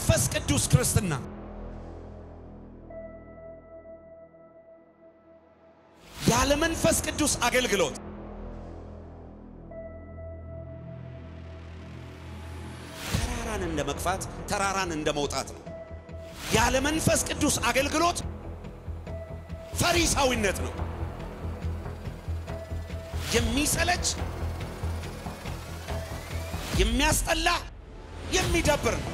መንፈስ ቅዱስ ክርስትና ያለ መንፈስ ቅዱስ አገልግሎት ተራራን እንደ መግፋት ተራራን እንደ መውጣት ነው። ያለ መንፈስ ቅዱስ አገልግሎት ፈሪሳዊነት ነው። የሚሰለች የሚያስጠላ የሚደብር ነው።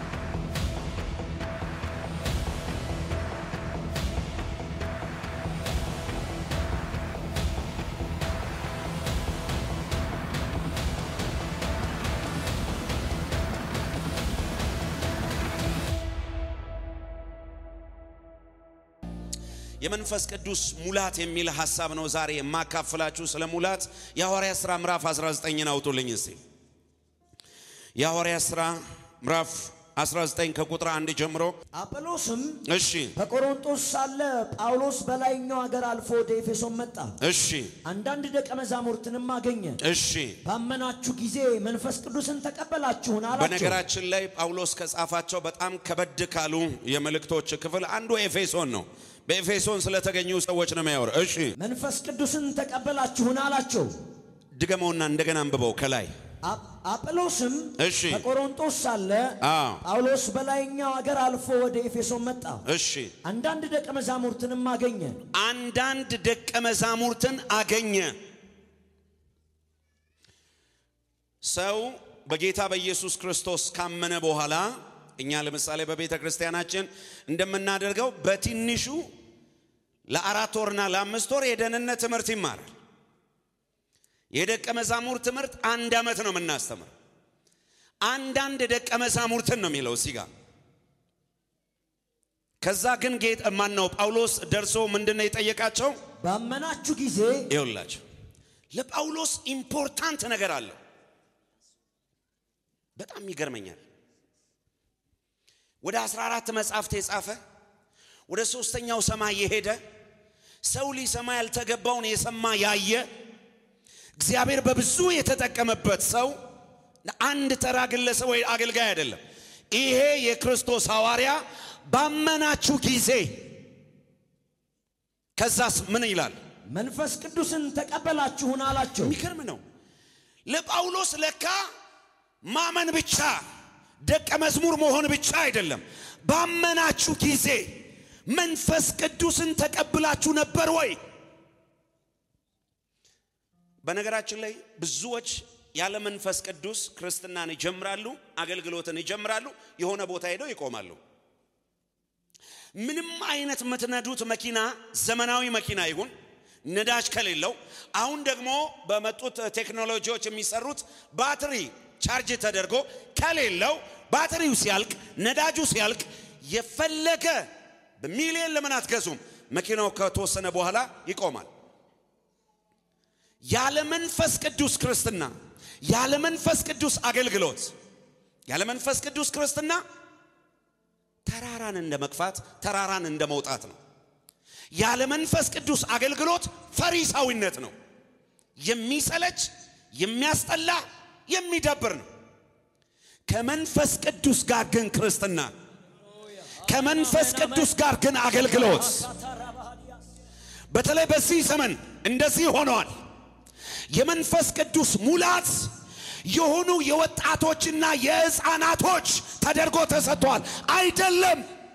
የመንፈስ ቅዱስ ሙላት የሚል ሐሳብ ነው ዛሬ የማካፍላችሁ። ስለ ሙላት የሐዋርያ ሥራ ምዕራፍ 19ን አውጡልኝ እስቲ። የሐዋርያ ሥራ ምዕራፍ 19 ከቁጥር አንድ ጀምሮ። አጵሎስም እሺ በቆሮንጦስ ሳለ ጳውሎስ በላይኛው አገር አልፎ ወደ ኤፌሶን መጣ። እሺ አንዳንድ ደቀ መዛሙርትንም አገኘ። እሺ። ባመናችሁ ጊዜ መንፈስ ቅዱስን ተቀበላችሁን አላቸው። በነገራችን ላይ ጳውሎስ ከጻፋቸው በጣም ከበድ ካሉ የመልእክቶች ክፍል አንዱ ኤፌሶን ነው። በኤፌሶን ስለተገኙ ሰዎች ነው የሚያወራ። እሺ መንፈስ ቅዱስን ተቀበላችሁን አላቸው። ድገመውና እንደገና አንብበው ከላይ አጵ- አጵሎስም እሺ። በቆሮንጦስ ሳለ አዎ። ጳውሎስ በላይኛው አገር አልፎ ወደ ኤፌሶን መጣ። እሺ አንዳንድ ደቀ መዛሙርትንም አገኘ። አንዳንድ ደቀ መዛሙርትን አገኘ። ሰው በጌታ በኢየሱስ ክርስቶስ ካመነ በኋላ እኛ ለምሳሌ በቤተ ክርስቲያናችን እንደምናደርገው በትንሹ ለአራት ወርና ለአምስት ወር የደህንነት ትምህርት ይማራል። የደቀ መዛሙርት ትምህርት አንድ ዓመት ነው የምናስተምር። አንዳንድ ደቀ መዛሙርትን ነው የሚለው እዚህ ጋር ከዛ ግን ጌጥ ማን ነው ጳውሎስ ደርሶ ምንድን ነው የጠየቃቸው? ባመናችሁ ጊዜ ይኸውላቸው ለጳውሎስ ኢምፖርታንት ነገር አለው። በጣም ይገርመኛል። ወደ 14 መጽሐፍት የጻፈ ወደ ሶስተኛው ሰማይ የሄደ ሰው ሊሰማ ያልተገባውን የሰማ ያየ እግዚአብሔር በብዙ የተጠቀመበት ሰው አንድ ተራ ግለሰብ ወይ አገልጋይ አይደለም። ይሄ የክርስቶስ ሐዋርያ ባመናችሁ ጊዜ ከዛስ ምን ይላል? መንፈስ ቅዱስን ተቀበላችሁን አላቸው። የሚገርም ነው። ለጳውሎስ ለካ ማመን ብቻ ደቀ መዝሙር መሆን ብቻ አይደለም። ባመናችሁ ጊዜ መንፈስ ቅዱስን ተቀብላችሁ ነበር ወይ? በነገራችን ላይ ብዙዎች ያለ መንፈስ ቅዱስ ክርስትናን ይጀምራሉ፣ አገልግሎትን ይጀምራሉ፣ የሆነ ቦታ ሄደው ይቆማሉ። ምንም አይነት የምትነዱት መኪና ዘመናዊ መኪና ይሁን ነዳጅ ከሌለው አሁን ደግሞ በመጡት ቴክኖሎጂዎች የሚሰሩት ባትሪ ቻርጅ ተደርጎ ከሌለው ባትሪው ሲያልቅ ነዳጁ ሲያልቅ የፈለገ በሚሊየን ለምን አትገዙም? መኪናው ከተወሰነ በኋላ ይቆማል። ያለ መንፈስ ቅዱስ ክርስትና፣ ያለ መንፈስ ቅዱስ አገልግሎት፣ ያለ መንፈስ ቅዱስ ክርስትና ተራራን እንደ መግፋት ተራራን እንደ መውጣት ነው። ያለ መንፈስ ቅዱስ አገልግሎት ፈሪሳዊነት ነው። የሚሰለች የሚያስጠላ የሚደብር ነው። ከመንፈስ ቅዱስ ጋር ግን ክርስትና፣ ከመንፈስ ቅዱስ ጋር ግን አገልግሎት በተለይ በዚህ ዘመን እንደዚህ ሆነዋል። የመንፈስ ቅዱስ ሙላት የሆኑ የወጣቶችና የሕፃናቶች ተደርጎ ተሰጥቷል። አይደለም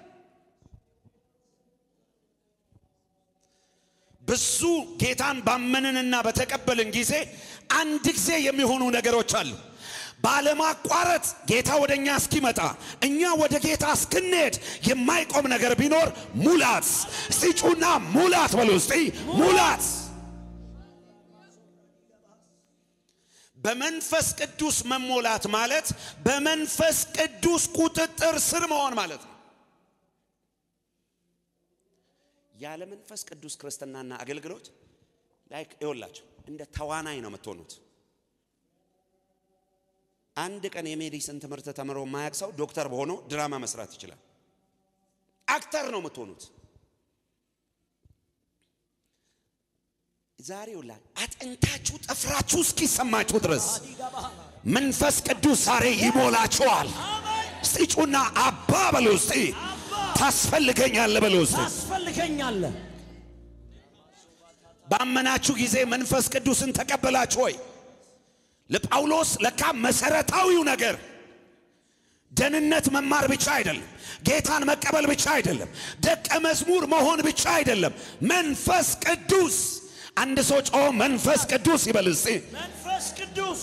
ብዙ ጌታን ባመንንና በተቀበልን ጊዜ አንድ ጊዜ የሚሆኑ ነገሮች አሉ። ባለማቋረጥ ጌታ ወደ እኛ እስኪመጣ እኛ ወደ ጌታ እስክንሄድ የማይቆም ነገር ቢኖር ሙላት። እስቲ ጩና ሙላት በሉ እስቲ ሙላት። በመንፈስ ቅዱስ መሞላት ማለት በመንፈስ ቅዱስ ቁጥጥር ስር መሆን ማለት ነው። ያለ መንፈስ ቅዱስ ክርስትናና አገልግሎት ላይክ ይወላቸው እንደ ተዋናይ ነው የምትሆኑት። አንድ ቀን የሜዲሲን ትምህርት ተምሮ የማያውቅ ሰው ዶክተር በሆኖ ድራማ መስራት ይችላል። አክተር ነው የምትሆኑት። ዛሬ ውላ አጥንታችሁ ጥፍራችሁ እስኪሰማችሁ ድረስ መንፈስ ቅዱስ ዛሬ ይሞላችኋል። እስቲ እስቲ ጩና አባ በሉ እስቲ ታስፈልገኛለህ በሉ እስቲ ታስፈልገኛለህ። ባመናችሁ ጊዜ መንፈስ ቅዱስን ተቀበላችሁ ወይ? ለጳውሎስ ለካ መሰረታዊው ነገር ደህንነት መማር ብቻ አይደለም፣ ጌታን መቀበል ብቻ አይደለም፣ ደቀ መዝሙር መሆን ብቻ አይደለም። መንፈስ ቅዱስ አንድ ሰው ጮሆ መንፈስ ቅዱስ ይበል እስቲ። መንፈስ ቅዱስ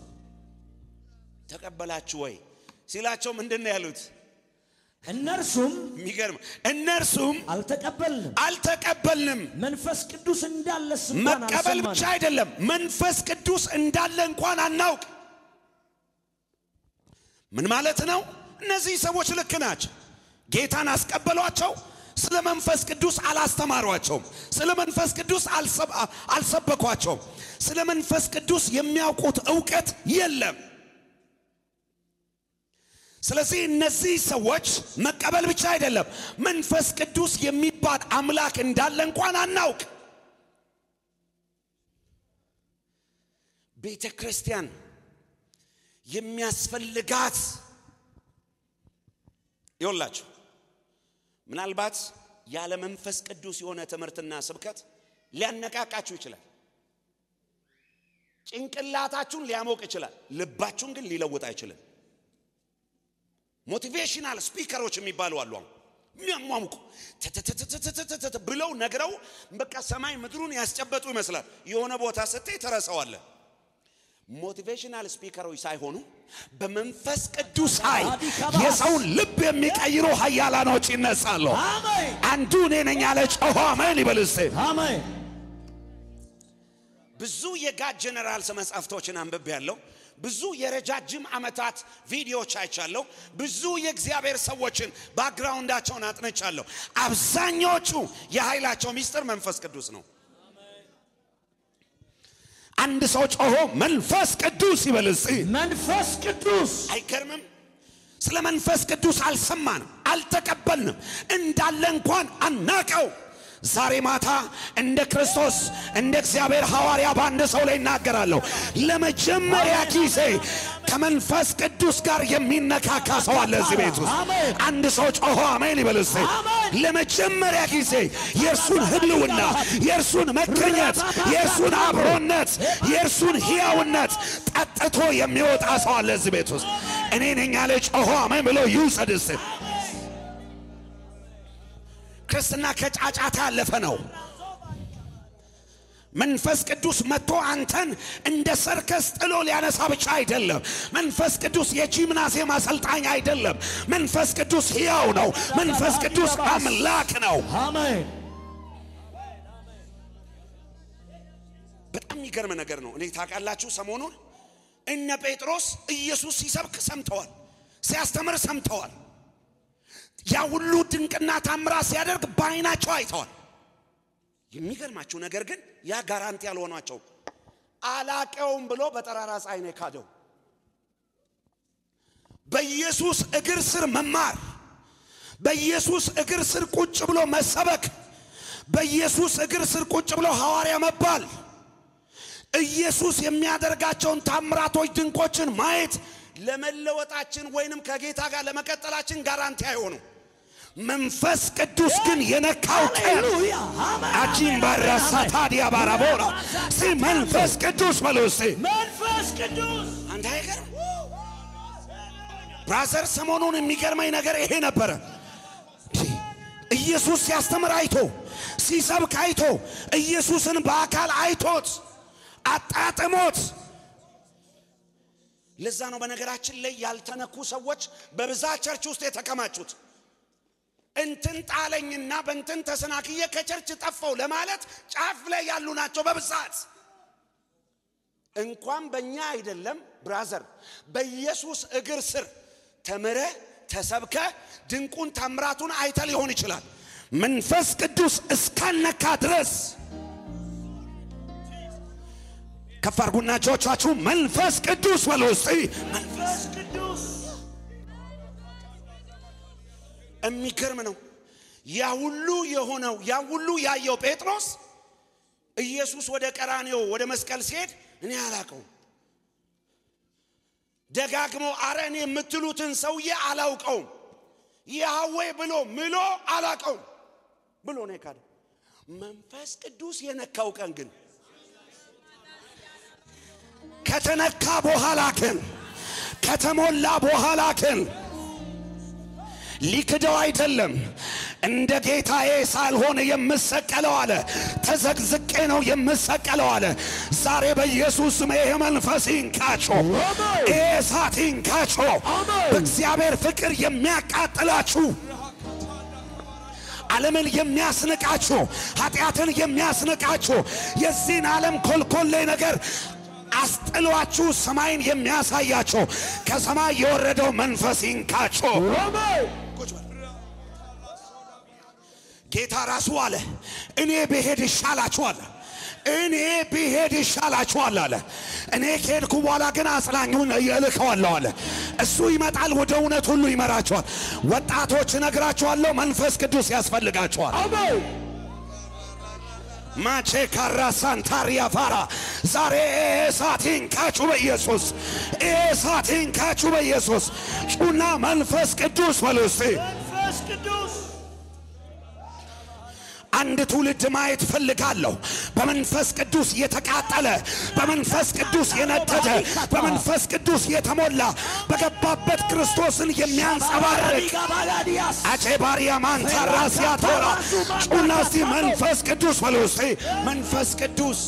ተቀበላችሁ ወይ ሲላቸው ምንድን ነው ያሉት? እነርሱም የሚገርም እነርሱም አልተቀበልንም፣ አልተቀበልንም። መንፈስ ቅዱስ እንዳለ እንኳን መቀበል ብቻ አልሰማንም። አይደለም፣ መንፈስ ቅዱስ እንዳለ እንኳን አናውቅ። ምን ማለት ነው? እነዚህ ሰዎች ልክ ናቸው። ጌታን አስቀበሏቸው። ስለ መንፈስ ቅዱስ አላስተማሯቸውም። ስለ መንፈስ ቅዱስ አልሰብ- አልሰበኳቸውም። ስለ መንፈስ ቅዱስ የሚያውቁት እውቀት የለም። ስለዚህ እነዚህ ሰዎች መቀበል ብቻ አይደለም፣ መንፈስ ቅዱስ የሚባል አምላክ እንዳለ እንኳን አናውቅ። ቤተ ክርስቲያን የሚያስፈልጋት ይወላችሁ ምናልባት ያለ መንፈስ ቅዱስ የሆነ ትምህርትና ስብከት ሊያነቃቃችሁ ይችላል። ጭንቅላታችሁን ሊያሞቅ ይችላል። ልባችሁን ግን ሊለውጥ አይችልም። ሞቲቬሽናል ስፒከሮች የሚባሉ አሉ። አሁን የሚያሟሙቁ ተተተተተተተተ ብለው ነግረው በቃ ሰማይ ምድሩን ያስጨበጡ ይመስላል። የሆነ ቦታ ስትይ ትረሳዋለህ። ሞቲቬሽናል ስፒከሮች ሳይሆኑ በመንፈስ ቅዱስ ኃይል የሰውን ልብ የሚቀይሩ ኃያላኖች ይነሳሉ። አሜን አንዱ እኔ ነኝ ያለ ጮሆ አሜን ይበል እስቲ። አሜን። ብዙ የጋድ ጀነራልስ መጻሕፍቶችን አንብቤ ያለው ብዙ የረጃጅም ዓመታት ቪዲዮዎች አይቻለሁ። ብዙ የእግዚአብሔር ሰዎችን ባክግራውንዳቸውን አጥንቻለሁ። አብዛኛዎቹ የኃይላቸው ሚስጥር መንፈስ ቅዱስ ነው። አንድ ሰው ጮሆ መንፈስ ቅዱስ ይበል እስቲ። መንፈስ ቅዱስ አይገርምም? ስለ መንፈስ ቅዱስ አልሰማንም፣ አልተቀበልንም፣ እንዳለ እንኳን አናቀው። ዛሬ ማታ እንደ ክርስቶስ እንደ እግዚአብሔር ሐዋርያ በአንድ ሰው ላይ እናገራለሁ። ለመጀመሪያ ጊዜ ከመንፈስ ቅዱስ ጋር የሚነካካ ሰው አለ እዚህ ቤት ውስጥ። አሜን። አንድ ሰው ጮሆ አሜን ይበል እስቲ። አሜን። ለመጀመሪያ ጊዜ የእርሱን ህልውና፣ የእርሱን መገኘት፣ የእርሱን አብሮነት፣ የእርሱን ሕያውነት ጠጥቶ የሚወጣ ሰው አለ እዚህ ቤት ውስጥ። እኔ ነኝ ያለ ጮሆ አሜን ብሎ ይውሰድ እስቲ። ክርስትና ከጫጫታ ያለፈ ነው። መንፈስ ቅዱስ መጥቶ አንተን እንደ ሰርከስ ጥሎ ሊያነሳ ብቻ አይደለም። መንፈስ ቅዱስ የጂምናዚየም አሰልጣኝ አይደለም። መንፈስ ቅዱስ ሕያው ነው። መንፈስ ቅዱስ አምላክ ነው። አሜን በጣም የሚገርም ነገር ነው። እኔ ታውቃላችሁ፣ ሰሞኑን እነ ጴጥሮስ ኢየሱስ ሲሰብክ ሰምተዋል፣ ሲያስተምር ሰምተዋል። ያ ሁሉ ድንቅና ታምራት ሲያደርግ በዓይናቸው አይተዋል። የሚገርማችሁ ነገር ግን ያ ጋራንቲ ያልሆኗቸው አላቀውም ብሎ በጠራራ ፀሐይ ነው የካደው። በኢየሱስ እግር ስር መማር፣ በኢየሱስ እግር ስር ቁጭ ብሎ መሰበክ፣ በኢየሱስ እግር ስር ቁጭ ብሎ ሐዋርያ መባል ኢየሱስ የሚያደርጋቸውን ታምራቶች ድንቆችን ማየት ለመለወጣችን ወይንም ከጌታ ጋር ለመቀጠላችን ጋራንቲ አይሆኑ። መንፈስ ቅዱስ ግን የነካው ቀን ሃሌሉያ አሜን አጂም ባራሳ ታዲያ ባራቦራ ሲ መንፈስ ቅዱስ በሉ እስቲ መንፈስ ቅዱስ አንድ አይገርም ብራዘር፣ ሰሞኑን የሚገርመኝ ነገር ይሄ ነበረ። ኢየሱስ ሲያስተምር አይቶ ሲሰብክ አይቶ ኢየሱስን በአካል አይቶት አጣጥሞት። ለዛ ነው በነገራችን ላይ ያልተነኩ ሰዎች በብዛት ቸርች ውስጥ የተከማቹት። እንትን ጣለኝና በእንትን ተሰናክዬ ከቸርች ጠፋው ለማለት ጫፍ ላይ ያሉ ናቸው በብዛት። እንኳን በእኛ አይደለም ብራዘር፣ በኢየሱስ እግር ስር ተምረ ተሰብከ ድንቁን ታምራቱን አይተ ሊሆን ይችላል። መንፈስ ቅዱስ እስካልነካ ድረስ ከፍ አድርጉና እጆቻችሁ መንፈስ ቅዱስ በሉ እስቲ። መንፈስ ቅዱስ የሚገርም ነው። ያ ሁሉ የሆነው ያ ሁሉ ያየው ጴጥሮስ ኢየሱስ ወደ ቀራኔዮ ወደ መስቀል ሲሄድ እኔ አላቀውም ደጋግሞ አረን የምትሉትን ሰውዬ አላውቀውም ያህዌ ብሎ ምሎ አላውቀውም ብሎ ነው የካደው። መንፈስ ቅዱስ የነካው ቀን ግን ከተነካ በኋላ ግን ከተሞላ በኋላ ግን ሊክደው አይደለም። እንደ ጌታዬ ሳልሆን የምሰቀለው አለ። ተዘግዝቄ ነው የምሰቀለው አለ። ዛሬ በኢየሱስ ስም ይሄ መንፈስ ይንካቸው፣ ይሄ እሳት ይንካቸው። በእግዚአብሔር ፍቅር የሚያቃጥላችሁ ዓለምን የሚያስንቃችሁ ኃጢአትን የሚያስንቃችሁ የዚህን ዓለም ኮልኮሌ ነገር አስጥሏችሁ ሰማይን የሚያሳያቸው ከሰማይ የወረደው መንፈስ ይንካቸው። ቁጭ በል። ጌታ ራሱ አለ እኔ ብሄድ ይሻላችኋል፣ እኔ ብሄድ ይሻላችኋል አለ። እኔ ከሄድኩ በኋላ ግን አጽናኙን እልከዋለሁ አለ። እሱ ይመጣል፣ ወደ እውነት ሁሉ ይመራችኋል። ወጣቶች እነግራችኋለሁ፣ መንፈስ ቅዱስ ያስፈልጋችኋል። ማቼ ካራ ሳንታሪያ ፋራ ዛሬ እሳቴን ካቹ በኢየሱስ እሳቴን ካቹ በኢየሱስ ጩና መንፈስ ቅዱስ በሉ እስቲ። መንፈስ ቅዱስ አንድ ትውልድ ማየት ፈልጋለሁ። በመንፈስ ቅዱስ የተቃጠለ፣ በመንፈስ ቅዱስ የነደደ፣ በመንፈስ ቅዱስ የተሞላ በገባበት ክርስቶስን የሚያንጸባርቅ ጋባላዲያስ አቼ ባሪያ ማንታራ ሲያቶራ ጩና እስቲ መንፈስ ቅዱስ በሉ እስቲ መንፈስ ቅዱስ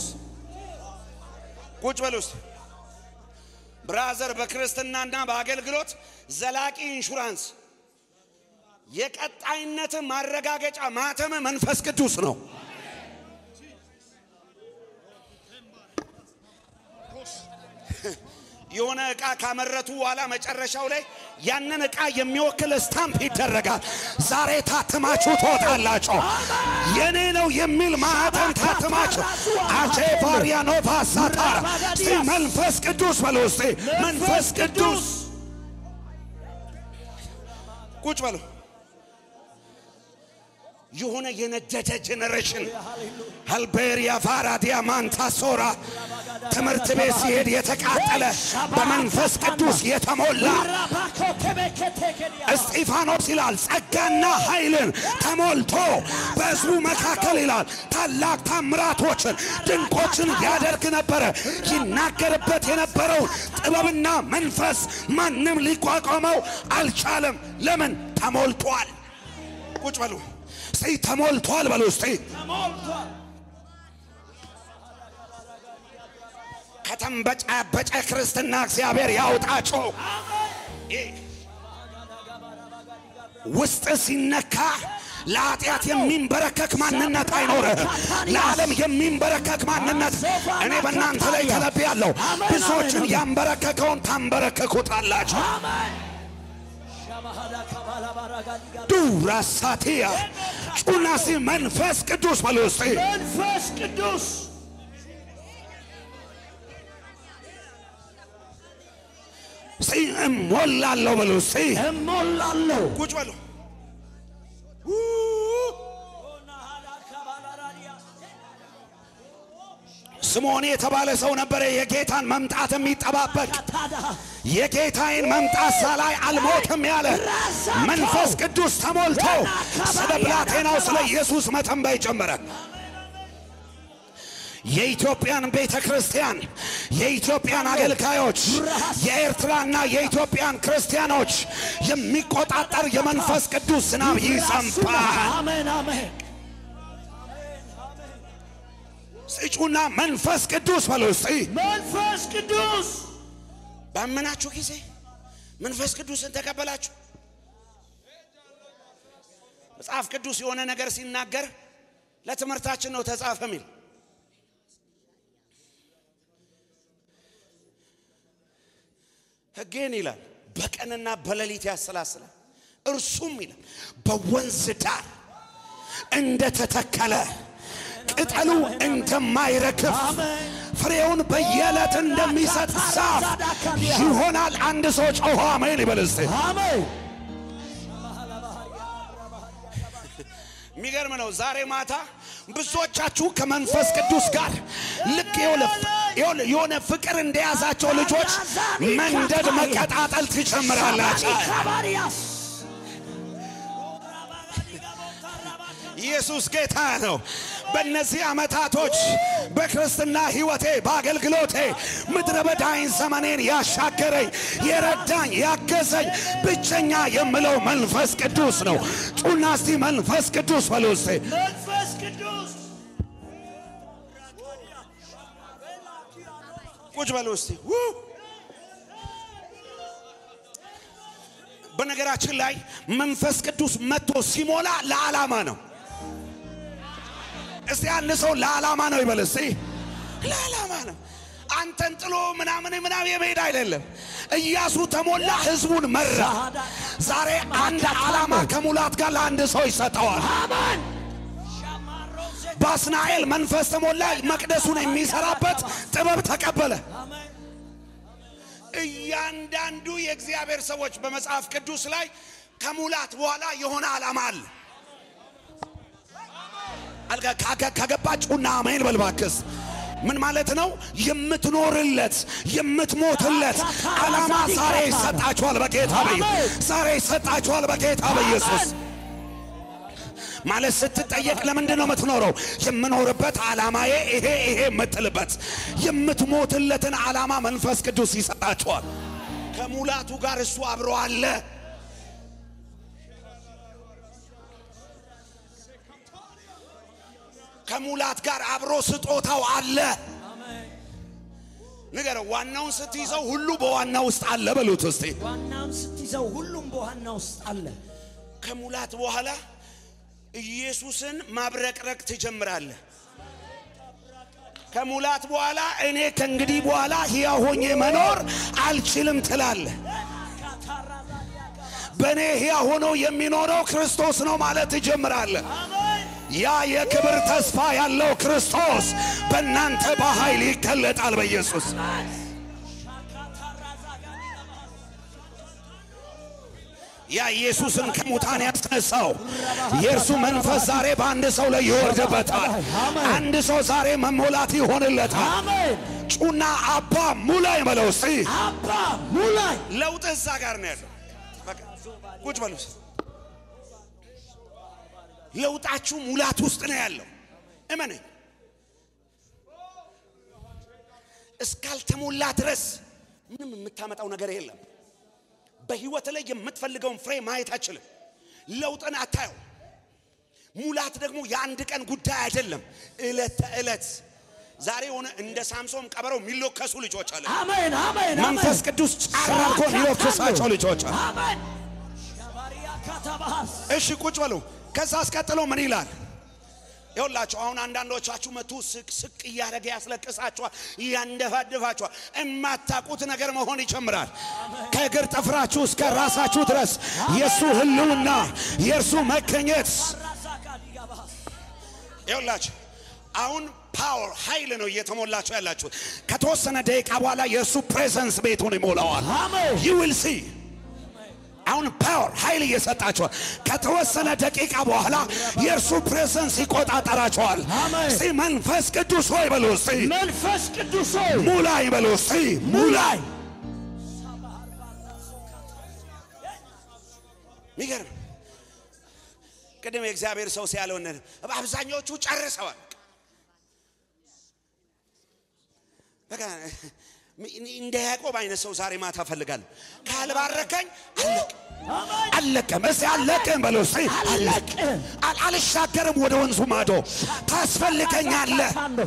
ቁጭ በሉ እስቲ ብራዘር በክርስትናና በአገልግሎት ዘላቂ ኢንሹራንስ የቀጣይነት ማረጋገጫ ማተም መንፈስ ቅዱስ ነው። የሆነ ዕቃ ካመረቱ በኋላ መጨረሻው ላይ ያንን ዕቃ የሚወክል ስታምፕ ይደረጋል። ዛሬ ታትማችሁ ትወጣላችሁ። የኔ ነው የሚል ማህተም ታትማችሁ አቼ ቫሪያኖ ቫሳታራ እስቲ መንፈስ ቅዱስ በሉ እስቲ መንፈስ ቅዱስ ቁጭ በሉ። የሆነ የነደደ ጄኔሬሽን አልቤሪያ ቫራ ዲያማንታ ሶራ ትምህርት ቤት ሲሄድ የተቃጠለ በመንፈስ ቅዱስ የተሞላ ራባኮ ከበከቴከዲያ እስጢፋኖስ ይላል ጸጋና ኃይልን ተሞልቶ በሕዝቡ መካከል ይላል ታላቅ ታምራቶችን ድንቆችን ያደርግ ነበረ። ይናገርበት የነበረውን ጥበብና መንፈስ ማንም ሊቋቋመው አልቻለም። ለምን? ተሞልቷል። ቁጭ በሉ እስቲ ተሞልቷል በሉ እስቲ ተሞልቷል። ከተንበጫበጨ ክርስትና እግዚአብሔር ያውጣቸው። ይህ ውስጥ ሲነካ ለኃጢአት የሚንበረከክ ማንነት አይኖርህም። ለዓለም የሚንበረከክ ማንነት እኔ በእናንተ ላይ ተለብያለሁ። ብዙዎችን ያንበረከከውን ታንበረከኩታላችሁ። ሻማሃዳ ካባላ ባራጋዲጋ ዱራሳቲያ ጩናሲ መንፈስ ቅዱስ በሉ እስቲ መንፈስ ቅዱስ እስቲ እሞላለሁ በሉ እስቲ እሞላለሁ። ቁጭ በሉ ስምዖን የተባለ ሰው ነበረ የጌታን መምጣት የሚጠባበቅ ታዳ የጌታዬን መምጣት ሳላይ አልሞትም ያለ መንፈስ ቅዱስ ተሞልቶ ስለ ብላቴናው ስለ ኢየሱስ መተንበይ ጀመረ። የኢትዮጵያን ቤተ ክርስቲያን የኢትዮጵያን አገልጋዮች የኤርትራና የኢትዮጵያን ክርስቲያኖች የሚቆጣጠር የመንፈስ ቅዱስ ዝናብ ይዘንባል። አሜን አሜን። ስጩና መንፈስ ቅዱስ በሉ እስቲ። መንፈስ ቅዱስ ባመናችሁ ጊዜ መንፈስ ቅዱስን ተቀበላችሁ። መጽሐፍ ቅዱስ የሆነ ነገር ሲናገር ለትምህርታችን ነው ተጻፈ የሚል ሕጌን ይላል በቀንና በሌሊት ያሰላስላል። እርሱም ይላል በወንዝ ዳር እንደተተከለ ቅጠሉ እንደማይረግፍ ፍሬውን በየዕለት እንደሚሰጥ ዛፍ ይሆናል። አንድ ሰው ጮሆ አሜን ይበል እስቲ። አሜን። የሚገርም ነው። ዛሬ ማታ ብዙዎቻችሁ ከመንፈስ ቅዱስ ጋር ልክ ይኸውልህ ይኸውልህ የሆነ ፍቅር እንደያዛቸው ልጆች መንደድ መቀጣጠል ትጀምራላችሁ። ካባሪያስ ኢየሱስ ጌታ ነው። በእነዚህ ዓመታቶች በክርስትና ሕይወቴ በአገልግሎቴ ምድረ በዳይን ዘመኔን ያሻገረኝ የረዳኝ ያገዘኝ ብቸኛ የምለው መንፈስ ቅዱስ ነው። ጩና እስቲ መንፈስ ቅዱስ በሉ እስቲ። መንፈስ ቅዱስ ቁጭ በሉ እስቲ። ው! በነገራችን ላይ መንፈስ ቅዱስ መጥቶ ሲሞላ ለዓላማ ነው። እስቲ አንድ ሰው ለዓላማ ነው ይበል እስቲ። ለዓላማ ነው። አንተን ጥሎ ምናምን ምናምን የመሄድ አይደለም። ኢያሱ ተሞላ፣ ህዝቡን መራ። ዛሬ አንድ ዓላማ ከሙላት ጋር ለአንድ ሰው ይሰጠዋል። አማን በአስናኤል መንፈስ ተሞላ፣ መቅደሱን የሚሰራበት ጥበብ ተቀበለ። እያንዳንዱ የእግዚአብሔር ሰዎች በመጽሐፍ ቅዱስ ላይ ከሙላት በኋላ የሆነ ዓላማ አለ። አልጋ ካገ- ከገባችሁና አሜን በል እባክህ። ምን ማለት ነው? የምትኖርለት የምትሞትለት ዓላማ ዛሬ ይሰጣችኋል በጌታ በኢየሱስ ዛሬ ይሰጣችኋል በጌታ በኢየሱስ ማለት ስትጠየቅ ለምንድን ነው የምትኖረው? የምኖርበት ዓላማዬ ይሄ ይሄ የምትልበት የምትሞትለትን ዓላማ መንፈስ ቅዱስ ይሰጣችኋል። ከሙላቱ ጋር እሱ አብሮ አለ። ከሙላት ጋር አብሮ ስጦታው አለ። ንገረው፣ ዋናውን ስትይዘው ሁሉ በዋና ውስጥ አለ በሉት እስቲ። ዋናውን ስትይዘው ሁሉም በዋና ውስጥ አለ። ከሙላት በኋላ ኢየሱስን ማብረቅረቅ ትጀምራለህ። ከሙላት በኋላ እኔ ከእንግዲህ በኋላ ሕያው ሆኜ መኖር አልችልም ትላለህ። በእኔ ሕያው ሆኖ የሚኖረው ክርስቶስ ነው ማለት ትጀምራለህ። ያ የክብር ተስፋ ያለው ክርስቶስ በእናንተ በኃይል ይገለጣል በኢየሱስ ያ ኢየሱስን ከሙታን ያስነሳው የእርሱ መንፈስ ዛሬ በአንድ ሰው ላይ ይወርድበታል። አንድ ሰው ዛሬ መሞላት ይሆንለታል። አሜን። ጩና አባ ሙላይ በለው እስቲ። አባ ሙላይ ለውጥ እዛ ጋር ነው ያለው። በቃ ቁጭ በሉ እስቲ። ለውጣችሁ ሙላት ውስጥ ነው ያለው። እመነኝ። እስካልተሞላ ድረስ ምንም የምታመጣው ነገር የለም። በህይወት ላይ የምትፈልገውን ፍሬ ማየት አችልም። ለውጥን አታየው። ሙላት ደግሞ የአንድ ቀን ጉዳይ አይደለም፣ ዕለት ተዕለት ዛሬ የሆነ እንደ ሳምሶን ቀበረው የሚሎከሱ ልጆች አለ። አሜን አሜን መንፈስ ቅዱስ ጫር አድርጎ የሚሎክሳቸው ልጆች አለ። አሜን ሻባሪያ ካታባሃስ እሺ ቁጭ በሉ። ከዛ አስቀጥሎ ምን ይላል? ይኸውላችሁ አሁን አንዳንዶቻችሁ መቱ ስቅ ስቅ እያደረገ ያስለቅሳችኋል፣ እያንደፋድፋችኋል። የማታውቁት ነገር መሆን ይጀምራል። ከእግር ጥፍራችሁ እስከ ራሳችሁ ድረስ የእሱ ህልውና የእርሱ መገኘት ይኸውላችሁ አሁን ፓወር ኃይል ነው እየተሞላችሁ ያላችሁት። ከተወሰነ ደቂቃ በኋላ የእሱ ፕሬዘንስ ቤቱን ይሞላዋል። አሜን ዩ ዊል ሲ አሁን ፓወር ኃይል እየሰጣቸዋል። ከተወሰነ ደቂቃ በኋላ የእርሱ ፕሬዘንስ ይቆጣጠራቸዋል። አሜን። እስቲ መንፈስ ቅዱስ ሆይ በሉ እስቲ መንፈስ ቅዱስ ሆይ ሙላይ በሉ እስቲ ሙላይ። ሚገርም ቅድም የእግዚአብሔር ሰው ሲያለውን አብዛኛዎቹ ጨርሰዋል። በቃ እንደ ያዕቆብ አይነት ሰው ዛሬ ማታ እፈልጋለሁ። ካልባረከኝ አለቅም አለቅም። እስቲ አለቅም በሉ እስቲ አለቅም። አል- አልሻገርም ወደ ወንዙ ማዶ ታስፈልገኛለህ። ታንዶ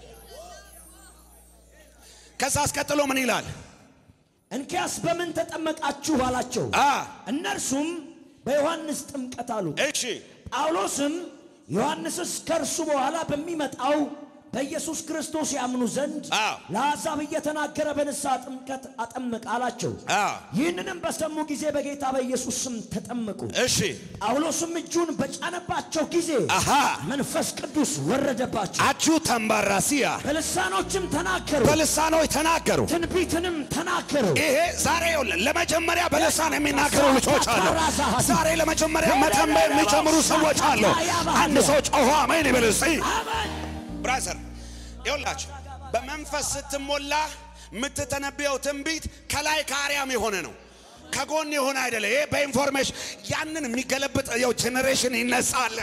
ከዛ አስቀጥሎ ምን ይላል? እንኪያስ በምን ተጠመቃችሁ አላቸው። አ እነርሱም በዮሐንስ ጥምቀት አሉት። እሺ ጳውሎስም ዮሐንስስ ከእርሱ በኋላ በሚመጣው በኢየሱስ ክርስቶስ ያምኑ ዘንድ አዎ። ለአሕዛብ እየተናገረ በንስሐ ጥምቀት አጠመቅ አላቸው። አዎ። ይህንንም በሰሙ ጊዜ በጌታ በኢየሱስ ስም ተጠመቁ። እሺ ጳውሎስም እጁን በጫነባቸው ጊዜ አሃ መንፈስ ቅዱስ ወረደባቸው፣ አቹ ተንባራሲያ በልሳኖችም ተናገሩ፣ በልሳኖች ተናገሩ። ትንቢትንም ተናገሩ። ይሄ ዛሬ ይኸውልህ ለመጀመሪያ በልሳን የሚናገሩ ልጆች አሉ። ዛሬ ለመጀመሪያ መተንበይ የሚጀምሩ ሰዎች አሉ። አንድ ሰው ጮሆ አሜን ይበል እስቲ። አሜን። ብራዘር ይኸውላችሁ በመንፈስ ስትሞላ የምትተነብየው ትንቢት ከላይ ከአርያም የሆነ ነው፣ ከጎን የሆነ አይደለ። ይሄ በኢንፎርሜሽን ያንን የሚገለብጥ የው ጄኔሬሽን ይነሳል።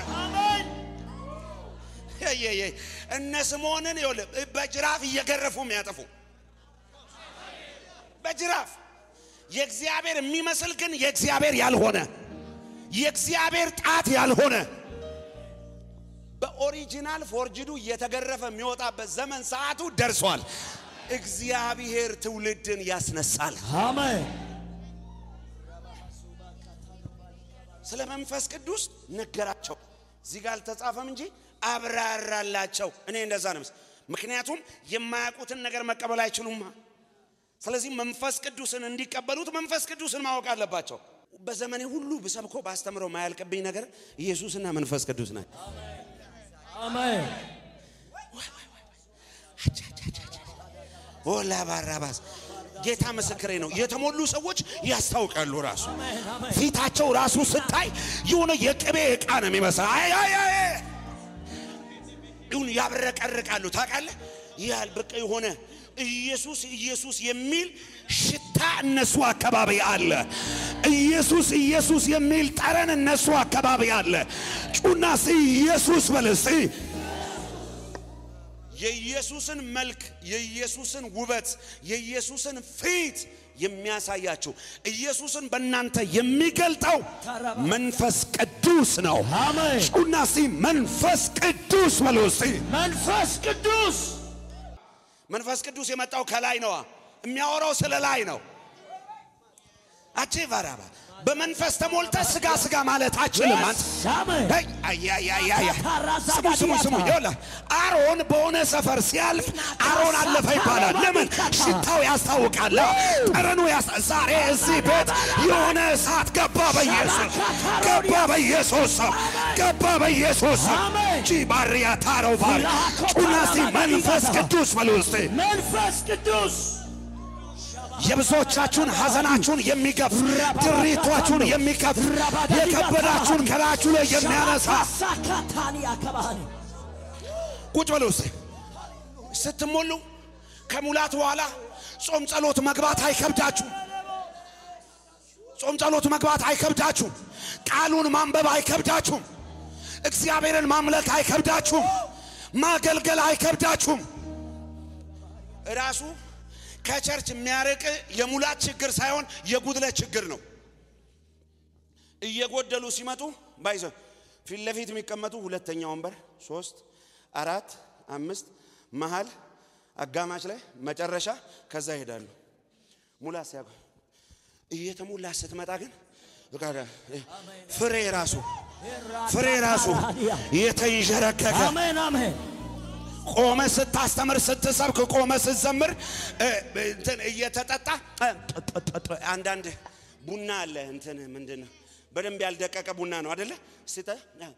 የየ እነ ስምዖንን ይኸውልህ በጅራፍ እየገረፉ የሚያጠፉ በጅራፍ የእግዚአብሔር የሚመስል ግን የእግዚአብሔር ያልሆነ የእግዚአብሔር ጣት ያልሆነ በኦሪጂናል ፎርጅዱ እየተገረፈ የሚወጣበት ዘመን ሰዓቱ ደርሷል። እግዚአብሔር ትውልድን ያስነሳል። አሜን ስለ መንፈስ ቅዱስ ነገራቸው። እዚህ ጋር አልተጻፈም እንጂ አብራራላቸው። እኔ እንደዛ ነው። መስ- ምክንያቱም የማያውቁትን ነገር መቀበል አይችሉማ። ስለዚህ መንፈስ ቅዱስን እንዲቀበሉት መንፈስ ቅዱስን ማወቅ አለባቸው። በዘመኔ ሁሉ ብሰብኮ ባስተምረው ማያልቅብኝ ነገር ኢየሱስና መንፈስ ቅዱስ ናቸው። አሜን ኦላ ባራባስ ጌታ ምስክሬ ነው። የተሞሉ ሰዎች ያስታውቃሉ። ራሱ ፊታቸው ራሱ ስታይ የሆነ የቅቤ ዕቃ ነው የሚመስል። አይ አይ አይ ይሁን ያብረቀርቃሉ። ታውቃለህ? ያል በቃ የሆነ ኢየሱስ ኢየሱስ የሚል ሽታ እነሱ አካባቢ አለ። ኢየሱስ ኢየሱስ የሚል ጠረን እነሱ አካባቢ አለ። ጩና እስቲ ኢየሱስ በል እስቲ የኢየሱስን መልክ የኢየሱስን ውበት የኢየሱስን ፊት የሚያሳያችሁ ኢየሱስን በእናንተ የሚገልጠው መንፈስ ቅዱስ ነው። አሜን ጩና እስቲ መንፈስ ቅዱስ በሉ እስቲ። መንፈስ ቅዱስ መንፈስ ቅዱስ የመጣው ከላይ ነዋ። የሚያወራው ስለ ላይ ነው። አቼ ቫራባ በመንፈስ ተሞልተ ስጋ ስጋ ማለት አችልም አንተ አሜን ሄይ፣ አያያያያ ስሙ ስሙ ስሙ ይኸውልህ አሮን በሆነ ሰፈር ሲያልፍ አሮን አለፈ ይባላል ለምን ሽታው ያስታውቃል ጠረኑ ያስ- ዛሬ እዚህ ቤት የሆነ እሳት ገባ በኢየሱስ ገባ በኢየሱስ ስም ገባ በኢየሱስ ስም አሜን። ጂ ባሪያ ታረው ባር ጩና እስቲ መንፈስ ቅዱስ በሉ እስቲ መንፈስ ቅዱስ የብዙዎቻችሁን ሐዘናችሁን የሚገፍ ድሪቷችሁን የሚከፍ የከበዳችሁን ከላችሁ ላይ የሚያነሳ ሳካታኒ አከባህኒ ቁጭ በሉ እስቲ። ስትሞሉ ከሙላት በኋላ ጾም ጸሎት መግባት አይከብዳችሁም። ጾም ጸሎት መግባት አይከብዳችሁም። ቃሉን ማንበብ አይከብዳችሁም። እግዚአብሔርን ማምለክ አይከብዳችሁም። ማገልገል አይከብዳችሁም። ራሱ ከቸርች የሚያርቅ የሙላት ችግር ሳይሆን የጉድለት ችግር ነው። እየጎደሉ ሲመጡ ባይዘ ፊት ለፊት የሚቀመጡ ሁለተኛ ወንበር ሶስት አራት አምስት መሃል አጋማሽ ላይ መጨረሻ ከዛ ይሄዳሉ። ሙላት ሲያ እየተሞላ ስትመጣ ግን በቃ ፍሬ ራሱ ፍሬ ራሱ የተንዠረከከ አሜን አሜን ቆመ ስታስተምር ስትሰብክ ቆመ ስትዘምር እ፣ እንትን እየተጠጣ እ፣ ጥ- ጥ- ጥ- አንዳንድ ቡና አለ እንትን ምንድን ነው በደንብ ያልደቀቀ ቡና ነው አደለ ስተ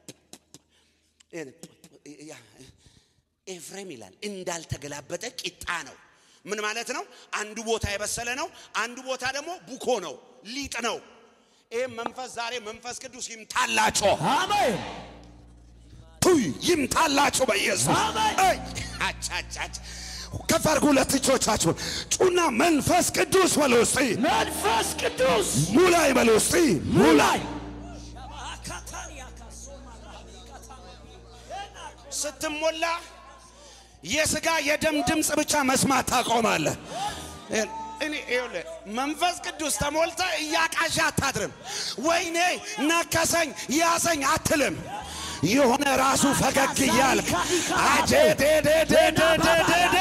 ኤፍሬም ይላል እንዳልተገላበጠ ቂጣ ነው ምን ማለት ነው አንዱ ቦታ የበሰለ ነው አንዱ ቦታ ደግሞ ቡኮ ነው ሊጥ ነው ይህ መንፈስ ዛሬ መንፈስ ቅዱስ ይምታላቸው አሜን ቱይ ይምታላችሁ በኢየሱስ አሜን። አይ፣ አች፣ አች፣ አች። ከፍ አድርጉ ሁለት እጆቻችሁን ጩና መንፈስ ቅዱስ በሉ እስቲ መንፈስ ቅዱስ ሙላይ በሉ እስቲ ሙላይ ስትሞላ የስጋ የደም ድምፅ ብቻ መስማት ታቆማለህ። እኔ ይኸውልህ መንፈስ ቅዱስ ተሞልተ እያቃዣ አታድርም። ወይኔ ነከሰኝ ያዘኝ አትልም። የሆነ ራሱ ፈገግ እያልክ አጄዴዴዴዴዴዴ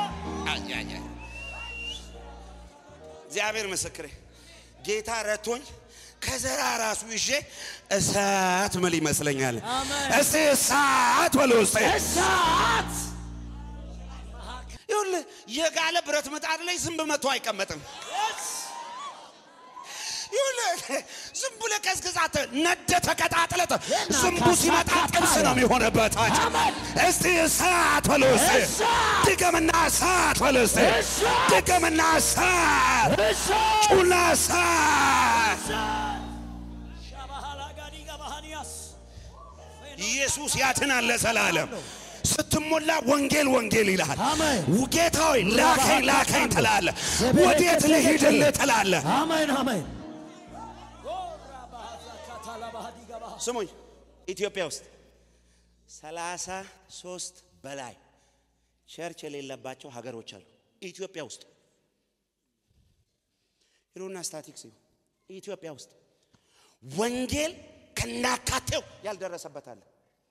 እግዚአብሔር ምስክሬ ጌታ ረቶኝ ከዘራ ራሱ ይዤ እሳት ምል ይመስለኛል። አሜን። እስቲ እሳት በሉ ውስጥ እሳት ይኸውልህ የጋለ ብረት ምጣድ ላይ ዝንብ መቶ አይቀመጥም። ይኸውልህ ዝም ብለህ ቀዝቅዛት ነደ ተቀጣጥለት ዝንቡ ሲመጣ ጥብስ ነው የሚሆንበት። አንቺ እስቲ እሳት በሉ እስቲ እሳት! ድገምና እሳት በሉ እስቲ እሳት! ድገምና እሳት እሳት ጩና እሳት ኢየሱስ ያድናል ለዘላለም። ስትሞላ ወንጌል ወንጌል ይልሃል። አሜን። ጌታ ሆይ ላከኝ ላከኝ ትላለህ። ወዴት ልሂድልህ ትላለህ። አሜን አሜን። ስሙኝ ኢትዮጵያ ውስጥ ሰላሳ ሶስት በላይ ቸርች የሌለባቸው ሀገሮች አሉ። ኢትዮጵያ ውስጥ ሂዱና ስታቲክስ እዩ። ኢትዮጵያ ውስጥ ወንጌል ከናካቴው ያልደረሰበት አለ።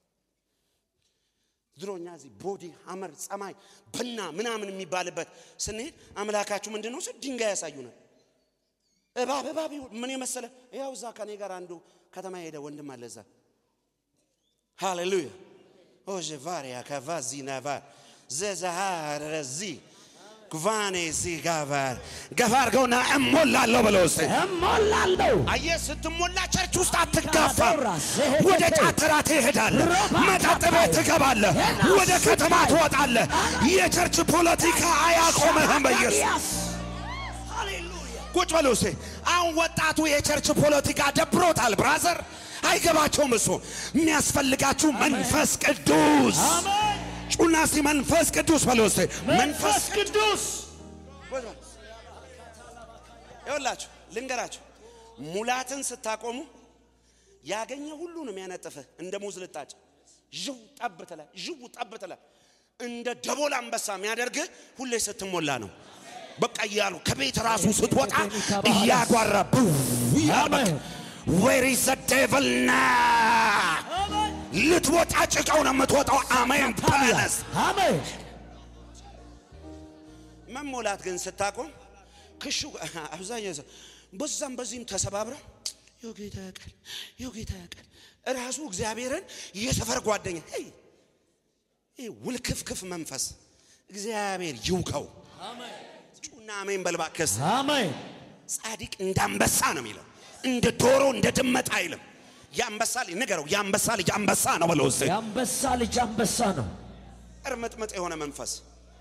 ድሮኛ እዚህ ቦዲ ሐመር ጸማይ በና ምናምን የሚባልበት ስንሄድ አምላካችሁ ምንድን ነው ስል ድንጋይ ያሳዩናል። እባብ እባብ ይሁን ምን የመሰለ ያው እዛ ከኔ ጋር አንዱ ከተማ የሄደ ወንድም አለ እዛ ሃሌሉያ ኦዤ ቫሪያ ከቫዚ ነቫር ዘዛሃር ረዚ ጉቫኔ ዚ ጋቫር ገፋ አድርገውና እሞላለሁ ብለው ውስጥ እሞላለሁ። አየህ ስትሞላ ቸርች ውስጥ አትጋፋም። ወደ ጫተራ ትሄዳለህ፣ መጠጥ ቤት ትገባለህ፣ ወደ ከተማ ትወጣለህ። የቸርች ፖለቲካ አያቆምህም በኢየሱስ ቁጭ በሉ እስቲ። አሁን ወጣቱ የቸርች ፖለቲካ ደብሮታል። ብራዘር አይገባቸውም። እሱ የሚያስፈልጋችሁ መንፈስ ቅዱስ ጩና እስቲ መንፈስ ቅዱስ በሉ እስቲ መንፈስ ቅዱስ ይኸውላችሁ ልንገራችሁ፣ ሙላትን ስታቆሙ ያገኘ ሁሉ ነው የሚያነጥፍህ። እንደ ሙዝ ልጣጭ ዥው ጠብ ትላለህ፣ ዥው ጠብ ትላለህ። እንደ ደቦል አንበሳ የሚያደርግህ ሁሌ ስትሞላ ነው። በቃ እያሉ ከቤት ራሱ ስትወጣ እያጓራ ቡ እያለ በቃ ዌር ኢዝ ዘ ዴቭል ና ልትወጣ ጭቃው ነው የምትወጣው። አሜን ተመለስ። አሜን መሞላት ግን ስታቆም ክሹ አብዛኛው ሰው በዛም በዚህም ተሰባብረው ይኸው ጌታ ያውቃል፣ ይኸው ጌታ ያውቃል። እራሱ እግዚአብሔርን የሰፈር ጓደኛ ሄይ ይህ ውልክፍክፍ መንፈስ እግዚአብሔር ይውቀው። ጩና አሜን በል እባክህ። አሜን ጻድቅ እንደ አንበሳ ነው የሚለው፣ እንደ ዶሮ እንደ ድመት አይልም። የአንበሳ ልጅ ንገረው፣ የአንበሳ ልጅ አንበሳ ነው በለው እስቲ። የአንበሳ ልጅ አንበሳ ነው። እርምጥምጥ የሆነ መንፈስ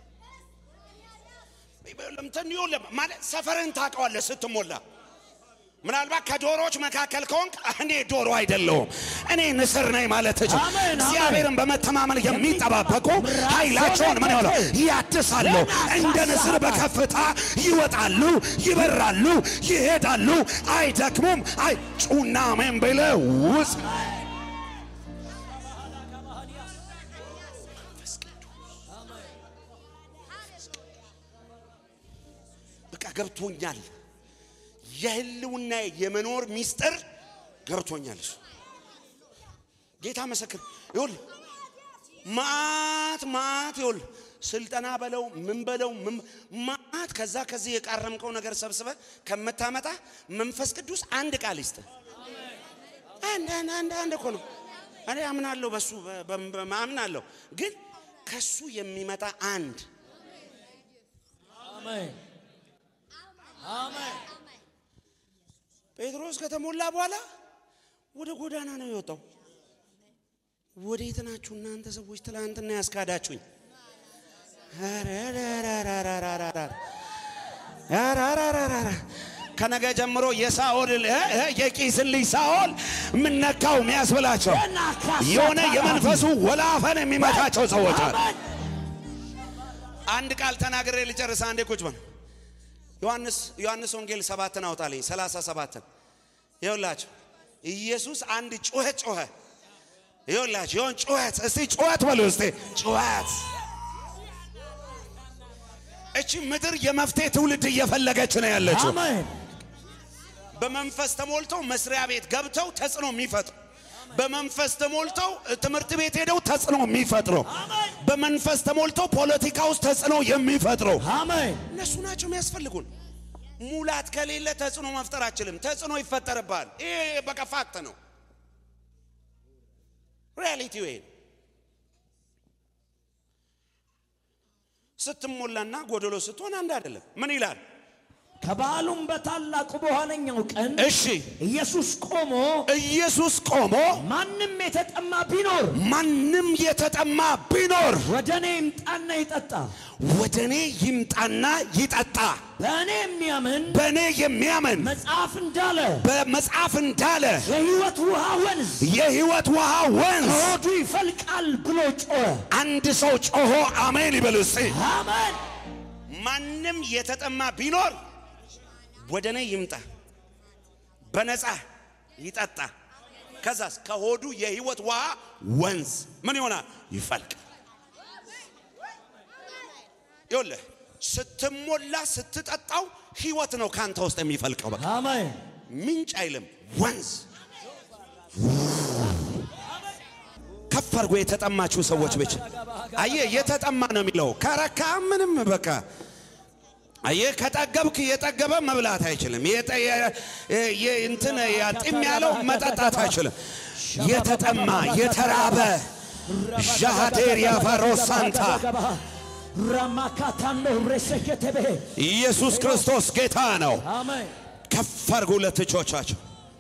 እንትን ይኸውልህ ማለት ሰፈርህን ታውቀዋለህ ስትሞላ። ምናልባት ከዶሮዎች መካከል ከሆንክ እኔ ዶሮ አይደለሁም እኔ ንስር ነኝ ማለት ትችል። አሜን፣ አሜን። እግዚአብሔርን በመተማመን የሚጠባበቁ ኃይላቸውን ምን ይሆነ ያድሳሉ፣ እንደ ንስር በከፍታ ይወጣሉ፣ ይበራሉ፣ ይሄዳሉ፣ አይደክሙም። አይ ጩና አሜን ብለህ ውስጥ በቃ ገብቶኛል። የህልውና የመኖር ሚስጥር ገብቶኛል። እሱ ጌታ መሰክር ይሁን ማት ማት ይሁን ስልጠና በለው ምን በለው ምን ማት ከዛ ከዚህ የቃረምከው ነገር ሰብስበ ከምታመጣ መንፈስ ቅዱስ አንድ ቃል ይስጥ። አንድ አንድ አንድ አንድ እኮ ነው። እኔ አምናለሁ በሱ አምናለሁ፣ ግን ከሱ የሚመጣ አንድ አሜን አሜን ጴጥሮስ ከተሞላ በኋላ ወደ ጎዳና ነው የወጣው። ወዴት ናችሁ እናንተ ሰዎች? ትላንትና ያስካዳችሁኝ። ከነገ ጀምሮ የሳኦል እ እ የቂስን ልጅ ሳኦል የምነካው የሚያስብላቸው የሆነ የመንፈሱ ወላፈን የሚመታቸው ሰዎች አሉ። አንድ ቃል ተናግሬ ልጨርስ። አንዴ ቁጭ በል። ዮሐንስ ዮሐንስ ወንጌል ሰባትን አውጣልኝ ሰላሳ ሰባትን ይኸውላችሁ ኢየሱስ አንድ ጩኸት ጮኸ። ይኸውላችሁ ይሆን ጩኸት እስቲ ጩኸት በሉ እስቲ ጩኸት። እቺ ምድር የመፍትሄ ትውልድ እየፈለገች ነው ያለችው። አሜን በመንፈስ ተሞልተው መስሪያ ቤት ገብተው ተጽዕኖ የሚፈጥሩ በመንፈስ ተሞልተው ትምህርት ቤት ሄደው ተጽዕኖ የሚፈጥሩ በመንፈስ ተሞልተው ፖለቲካ ውስጥ ተጽዕኖ የሚፈጥሩ አሜን እነሱ ናቸው የሚያስፈልጉን። ሙላት ከሌለ ተጽዕኖ መፍጠር አችልም። ተጽዕኖ ይፈጠርብሃል። ይሄ በቃ ፋክት ነው። ሪያሊቲው ይሄ ነው። ስትሞላና ጎደሎ ስትሆን አንድ አይደለም። ምን ይላል? ከበዓሉም በታላቁ በኋለኛው ቀን እሺ ኢየሱስ ቆሞ ኢየሱስ ቆሞ ማንም የተጠማ ቢኖር ማንም የተጠማ ቢኖር ወደ እኔ ይምጣና ይጠጣ። ወደ እኔ ይምጣና ይጠጣ። በእኔ የሚያምን በእኔ የሚያምን መጽሐፍ እንዳለ በመጽሐፍ እንዳለ የሕይወት ውሃ ወንዝ የሕይወት ውሃ ወንዝ ከሆዱ ይፈልቃል ብሎ ጮኸ። አንድ ሰው ጮሆ አሜን ይበል እስቲ። አሜን። ማንም የተጠማ ቢኖር ወደ እኔ ይምጣ፣ በነፃ ይጠጣ። ከዛስ ከሆዱ የሕይወት ውሃ ወንዝ ምን ይሆናል? ይፈልቃል። ይኸውልህ ስትሞላ ስትጠጣው ሕይወት ነው ካንተ ውስጥ የሚፈልቀው። በቃ አሜን። ምንጭ አይልም ወንዝ። ከፍ አድርጎ የተጠማችሁ ሰዎች ብቻ አየህ፣ የተጠማ ነው የሚለው ከረካ ምንም በቃ አየህ፣ ከጠገብክ የጠገበ መብላት አይችልም። የጠ- የ- የ- እንትን ያጢም ያለው መጠጣት አይችልም። የተጠማ የተራበ ዣሃቴር ያፋሮ ሳንታ ራማካታኖ ሬሴኬቴቤ ኢየሱስ ክርስቶስ ጌታ ነው። አሜን። ከፍ አድርጉ ሁለት እጆቻቸው።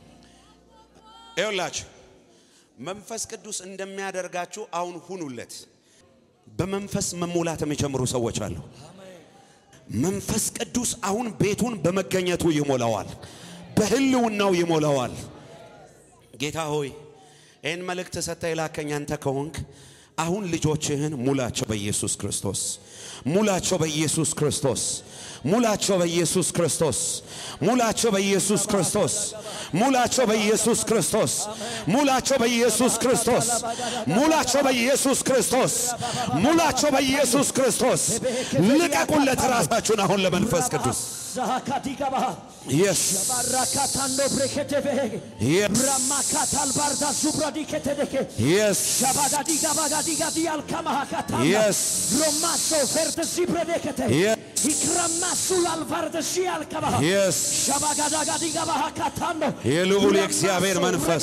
ይኸውላችሁ መንፈስ ቅዱስ እንደሚያደርጋችሁ አሁን ሁኑለት። በመንፈስ መሞላት የሚጀምሩ ሰዎች አሉ። መንፈስ ቅዱስ አሁን ቤቱን በመገኘቱ ይሞላዋል፣ በህልውናው ይሞላዋል። ጌታ ሆይ ይህን መልእክት ሰጥተ የላከኝ አንተ ከሆንክ አሁን ልጆችህን ሙላቸው በኢየሱስ ክርስቶስ፣ ሙላቸው በኢየሱስ ክርስቶስ፣ ሙላቸው በኢየሱስ ክርስቶስ፣ ሙላቸው በኢየሱስ ክርስቶስ፣ ሙላቸው በኢየሱስ ክርስቶስ፣ ሙላቸው በኢየሱስ ክርስቶስ፣ ሙላቸው በኢየሱስ ክርስቶስ፣ ሙላቸው በኢየሱስ ክርስቶስ። ልቀቁለት ራሳችሁን አሁን ለመንፈስ ቅዱስ ዛሃካዲጋባ የስ ባራካታኖ ብሬኬቴቤ የስ ራማካታል ባርዳ ዙብራዲኬቴዴኬ የስ ሻባጋዲጋባጋዲጋዲ አልካማሃካታና የስ ሮማሶ ፌርተሲ ብረዴከቴ የስ ይክረማሱ ላልቫርደሲ አልካባሃ የስ ሻባጋዳጋዲጋባሃካታኖ የልዑል የእግዚአብሔር መንፈስ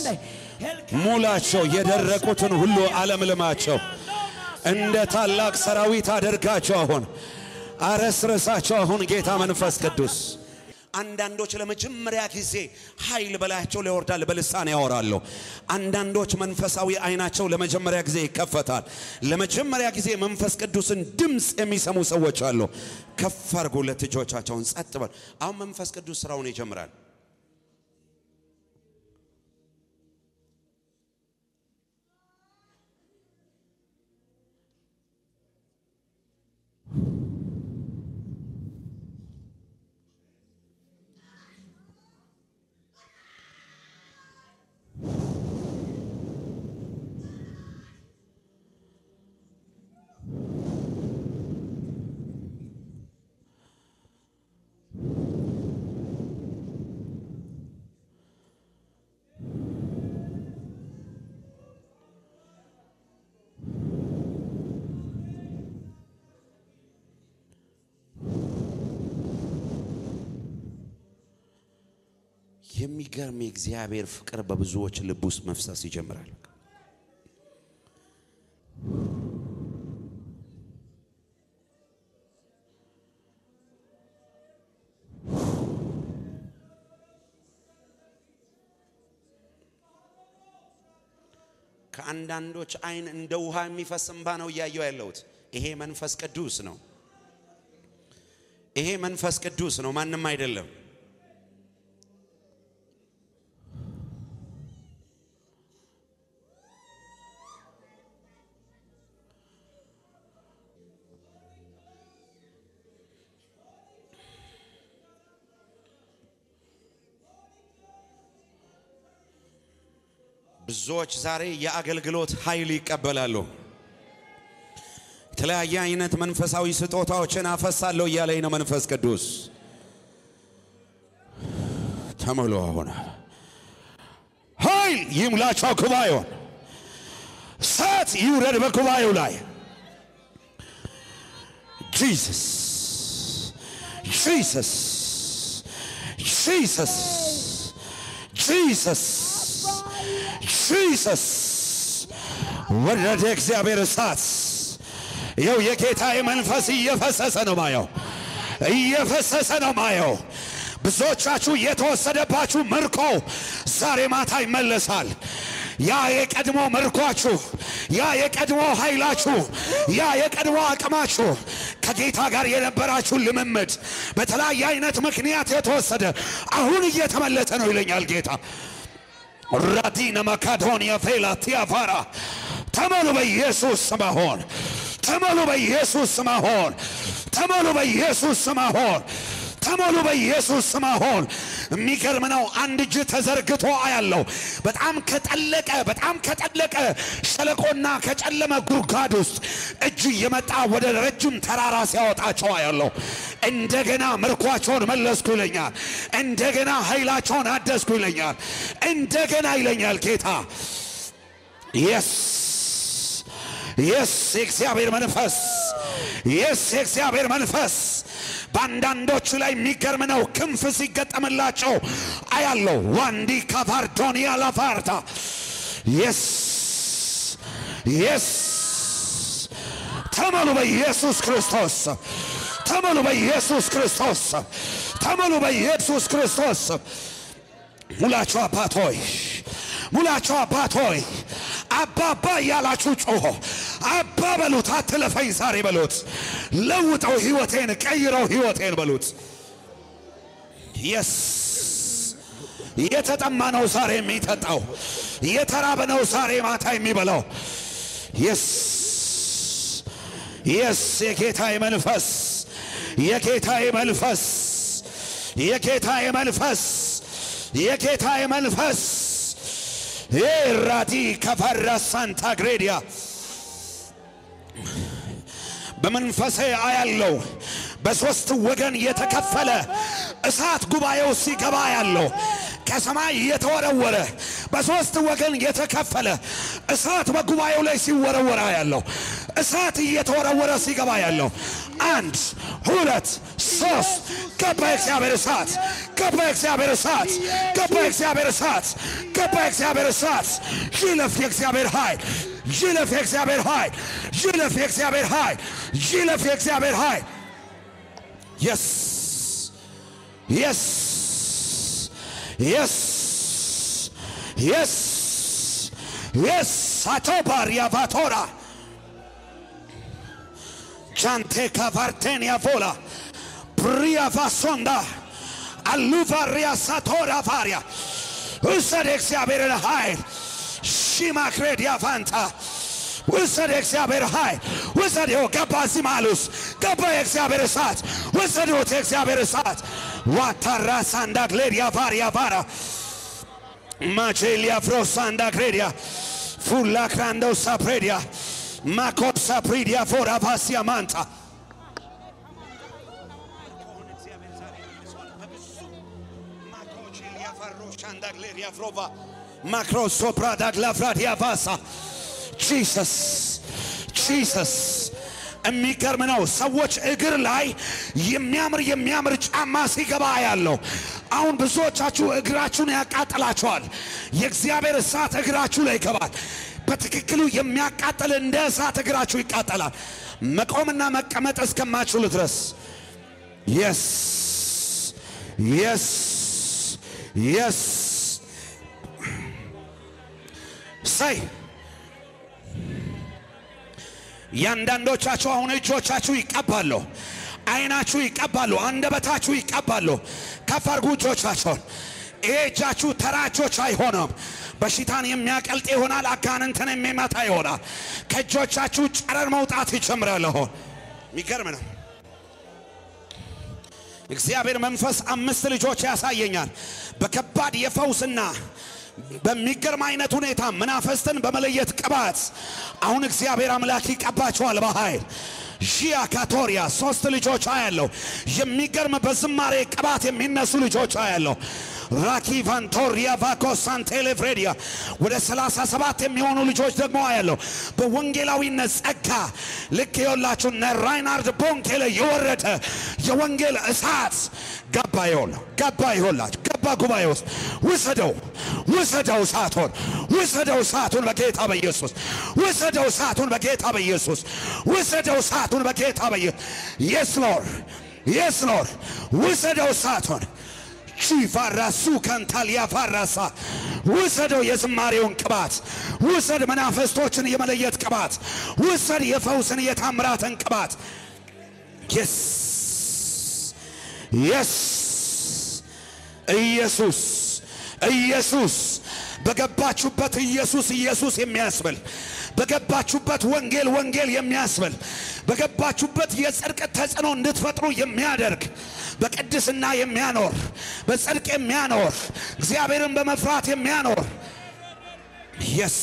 ሙላቸው፣ የደረቁትን ሁሉ አለምልማቸው፣ እንደ ታላቅ ሰራዊት አደርጋቸው። አሁን አረስርሳቸው። አሁን ጌታ መንፈስ ቅዱስ አንዳንዶች ለመጀመሪያ ጊዜ ኃይል በላያቸው ላይ ይወርዳል፣ በልሳን ያወራሉ። አንዳንዶች መንፈሳዊ አይናቸው ለመጀመሪያ ጊዜ ይከፈታል። ለመጀመሪያ ጊዜ መንፈስ ቅዱስን ድምፅ የሚሰሙ ሰዎች አሉ። ከፍ አድርጎ ሁለት እጆቻቸውን ጸጥ በል። አሁን መንፈስ ቅዱስ ስራውን ይጀምራል። የሚገርም የእግዚአብሔር ፍቅር በብዙዎች ልብ ውስጥ መፍሰስ ይጀምራል። ከአንዳንዶች አይን እንደ ውሃ የሚፈስ እንባ ነው እያየው ያለሁት። ይሄ መንፈስ ቅዱስ ነው። ይሄ መንፈስ ቅዱስ ነው፣ ማንም አይደለም። ብዙዎች ዛሬ የአገልግሎት ኃይል ይቀበላሉ። የተለያየ አይነት መንፈሳዊ ስጦታዎችን አፈሳለሁ እያለኝ ነው መንፈስ ቅዱስ። ተሞሉ። አሁን ኃይል ይሙላቸው ጉባኤውን፣ እሳት ይውረድ በጉባኤው ላይ ጂሰስ ጂሰስ ጂሰስ ጂሰስ ጂሰስ ወረደ እግዚአብሔር እሳት። ይኸው የጌታዬ መንፈስ እየፈሰሰ ነው ማየው። እየፈሰሰ ነው ማየው። ብዙዎቻችሁ የተወሰደባችሁ ምርኮ ዛሬ ማታ ይመለሳል። ያ የቀድሞ ምርኳችሁ፣ ያ የቀድሞ ኃይላችሁ፣ ያ የቀድሞ አቅማችሁ ከጌታ ጋር የነበራችሁ ልምምድ በተለያየ አይነት ምክንያት የተወሰደ አሁን እየተመለሰ ነው ይለኛል ጌታ። ራዲነ ማካዶንያ ፌላ ቲያፋራ ተመሉ በኢየሱስ ስም አሁን ተመሉ በኢየሱስ ስም አሁን ተመሉ በኢየሱስ ስም አሁን ተሞሉ በኢየሱስ ስም አሁን። የሚገርም ነው። አንድ እጅ ተዘርግቶ አያለው። በጣም ከጠለቀ በጣም ከጠለቀ ሸለቆና ከጨለመ ጉድጓድ ውስጥ እጅ እየመጣ ወደ ረጅም ተራራ ሲያወጣቸው አያለው። እንደገና ምርኳቸውን መለስኩ ይለኛል። እንደገና ኃይላቸውን አደስኩ ይለኛል። እንደገና ይለኛል ጌታ የስ የስ የእግዚአብሔር መንፈስ የስ የእግዚአብሔር መንፈስ በአንዳንዶቹ ላይ የሚገርም ነው። ክንፍ ሲገጠምላቸው አያለው። ዋንዲ ካቫርዶኒያ ላፋርታ የስ የስ ተመሉ በኢየሱስ ክርስቶስ ተመሉ በኢየሱስ ክርስቶስ ተመሉ በኢየሱስ ክርስቶስ ሙላቸው አባት ሆይ ሙላቸው አባት ሆይ አባባ እያላችሁ ጮሆ አባ በሉት። አትለፈኝ ዛሬ በሉት። ለውጠው ህይወቴን ቀይረው ህይወቴን በሉት። የስ የተጠማ ነው ዛሬ የሚጠጣው፣ የተራበ ነው ዛሬ ማታ የሚበላው። የስ የስ የጌታዬ መንፈስ የጌታዬ መንፈስ የጌታዬ መንፈስ የጌታዬ መንፈስ ራዲ ከፈራ ሳንታ ግሬዲያ በመንፈሴ አያለው። በሦስት ወገን የተከፈለ እሳት ጉባኤው ሲገባ ያለው ከሰማይ የተወረወረ በሦስት ወገን የተከፈለ እሳት በጉባኤው ላይ ሲወረወረ ያለው እሳት እየተወረወረ ሲገባ ያለው አንድ ሁለት ሶስት ገባ የእግዚአብሔር እሳት ገባ የእግዚአብሔር እሳት ገባ የእግዚአብሔር እሳት ገባ የእግዚአብሔር እሳት ይለፍ የእግዚአብሔር ኃይል ይለፍ የእግዚአብሔር ኃይል ይለፍ የእግዚአብሔር ኃይል ይለፍ የእግዚአብሔር ኃይል የስ የስ የስ የስ የስ አቶባር ያቫቶራ ጃንቴ ካቫርቴን ያቮላ ፕሪያ ቫሶንዳ አሉቫሪያ ሳቶራ ቫሪያ ውሰድ የእግዚአብሔርን ኃይል ሺማክሬድ ያፋንታ ውሰድ የእግዚአብሔር ኃይል ውሰድ። ይኸው ገባ እዚህ መሃል ውስጥ ገባ የእግዚአብሔር እሳት ውሰዱት የእግዚአብሔር እሳት ዋታራ ሳንዳግሌድ ያቫር ያቫራ ማቼሊያ ፍሮሳንዳ ክሬዲያ ፉላ ክራንደው ሳፕሬዲያ ማኮድ ሳፕሪዲያ ፎራ ቫሲያ ማንታ ማክሮ ሶፕራ ዳግላፍራዲያ ቫሳ ጂሰስ ጂሰስ የሚገርም ነው። ሰዎች እግር ላይ የሚያምር የሚያምር ጫማ ሲገባ ያለው አሁን ብዙዎቻችሁ እግራችሁን ያቃጥላችኋል። የእግዚአብሔር እሳት እግራችሁ ላይ ይገባል። በትክክሉ የሚያቃጥል እንደ እሳት እግራችሁ ይቃጠላል። መቆምና መቀመጥ እስከማችሉ ድረስ የስ የስ የስ ሳይ ያንዳንዶቻችሁ አሁን እጆቻችሁ ይቀባሉ፣ አይናችሁ ይቀባሉ፣ አንደበታችሁ ይቀባሉ። ከፍ አድርጉ እጆቻችሁን። ይሄ እጃችሁ ተራ እጆች አይሆንም። በሽታን የሚያቀልጥ ይሆናል። አጋንንትን የሚመታ ይሆናል። ከእጆቻችሁ ጨረር መውጣት ይጀምራል። አሁን የሚገርም ነው። እግዚአብሔር መንፈስ አምስት ልጆች ያሳየኛል በከባድ የፈውስና በሚገርም አይነት ሁኔታ መናፈስትን በመለየት ቅባት አሁን እግዚአብሔር አምላክ ይቀባቸዋል በኃይል ሺያ ካቶሪያ ሶስት ልጆች አያለሁ። የሚገርም በዝማሬ ቅባት የሚነሱ ልጆች አያለሁ። ራኪ ቫንቶሪያ ቫኮስ ሳንቴሌፍሬዲያ ወደ 37 የሚሆኑ ልጆች ደግሞ አያለሁ። በወንጌላዊነት ጸጋ ልክ የወላችሁ እነ ራይናርድ ቦንኬ ላይ የወረደ የወንጌል እሳት ገባ ይሆን ገባ ይሆላችሁ ገባ ጉባኤ ውስጥ ውሰደው ውሰደው እሳቱን ውሰደው እሳቱን በጌታ በኢየሱስ ውሰደው እሳቱን በጌታ በኢየሱስ ውሰደው እሳቱን በጌታ በኢየሱስ የስ ሎርድ የስ ሎርድ ውሰደው እሳቱን ቺፋራሱ ከንታል ያፋራሳ ውሰደው የዝማሬውን ቅባት ውሰድ መናፈስቶችን የመለየት ቅባት ውሰድ የፈውስን የታምራትን ቅባት የስ የስ ኢየሱስ ኢየሱስ በገባችሁበት ኢየሱስ ኢየሱስ የሚያስብል በገባችሁበት ወንጌል ወንጌል የሚያስብል በገባችሁበት የጽድቅ ተጽዕኖ እንድትፈጥሩ የሚያደርግ በቅድስና የሚያኖር በጽድቅ የሚያኖር እግዚአብሔርን በመፍራት የሚያኖር የስ